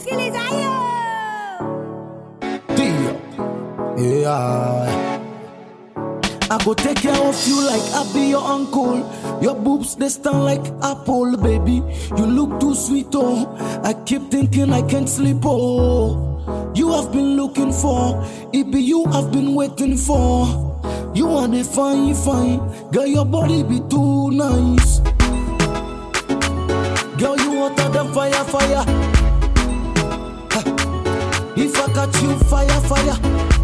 Utilizayo! Yeah. I go take care of you like I be your uncle. Your boobs they stand like apple, baby. You look too sweet, oh. I keep thinking I can't sleep, oh. You have been looking for, it be you I've been waiting for. You are the fine, fine, girl. Your body be too nice. Girl, you hotter than fire, fire. Ha. If I catch you, fire, fire.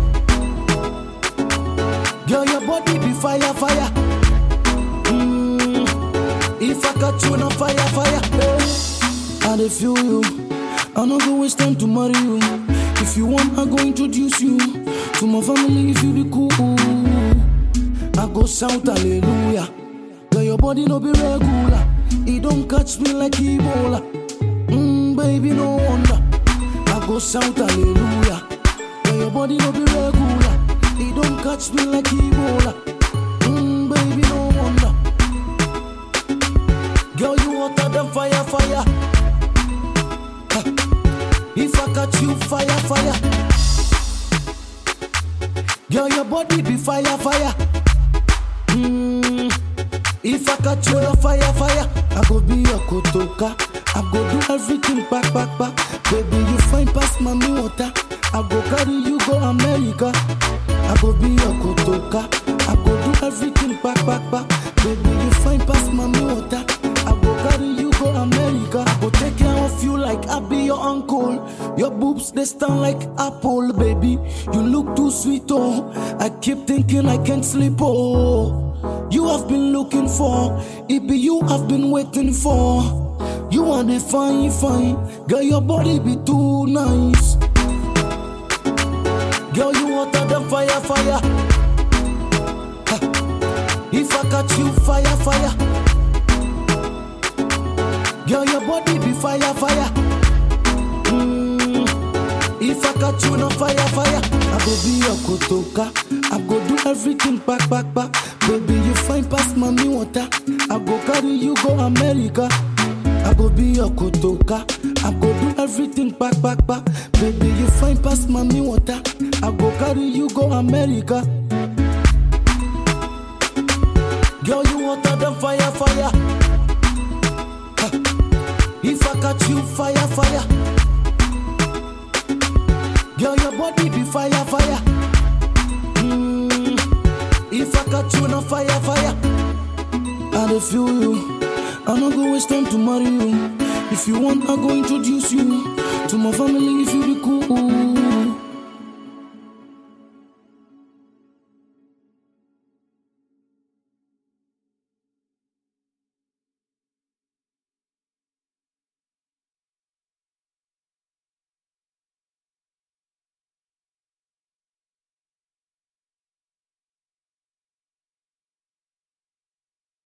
Girl, your body be fire, fire. Mm. If I catch you, na fire, fire. Hey. I dey feel you. I no go waste time to marry you. If you want, I go introduce you to my family. If you be cool, I go shout hallelujah. Girl, your body no be regular. It don't catch me like Ebola. Mm, baby, no wonder. I go shout hallelujah. Girl, your body no be regular. It don't catch me like Ebola. Mm, baby, no wonder. Girl, you hotter than fire, fire. Ha. If I catch you, fire, fire. Girl, your body be fire, fire. Mm. If I catch you, na fire, fire. I go be your kotoka. I go do everything back, back, back. Baby, you fine past mommy water. I go carry you go America. I go be your kotoka. I go do everything back, back, back. Baby, you fine past mommy water. I go carry you go America. I go take care of you like I be your uncle. Your boobs they stand like apple, baby. You look too sweet, oh. I keep thinking I can't sleep, oh. You have been looking for, it be you I've been waiting for. You are the fine, fine, girl. Your body be too nice. Girl, you hotter than fire, fire. Ha. If I catch you, fire, fire. Girl, your body be fire, fire. Mm. If I catch you, no fire, fire. I go be your kotoka. I go do everything back, back, back. Baby, you fine past mommy water. I go carry you go America. I go be your kotoka. I go do everything back, back, back. Baby, you fine past mommy water. I go carry you go America. Girl, you hotter than fire, fire. Ha. If I catch you, fire, fire. Girl, your body be fire, fire. Mm. If I catch you, na fire, fire. I dey feel you. I no go waste time to marry you. If you want, I go introduce you to my family. If you be cool,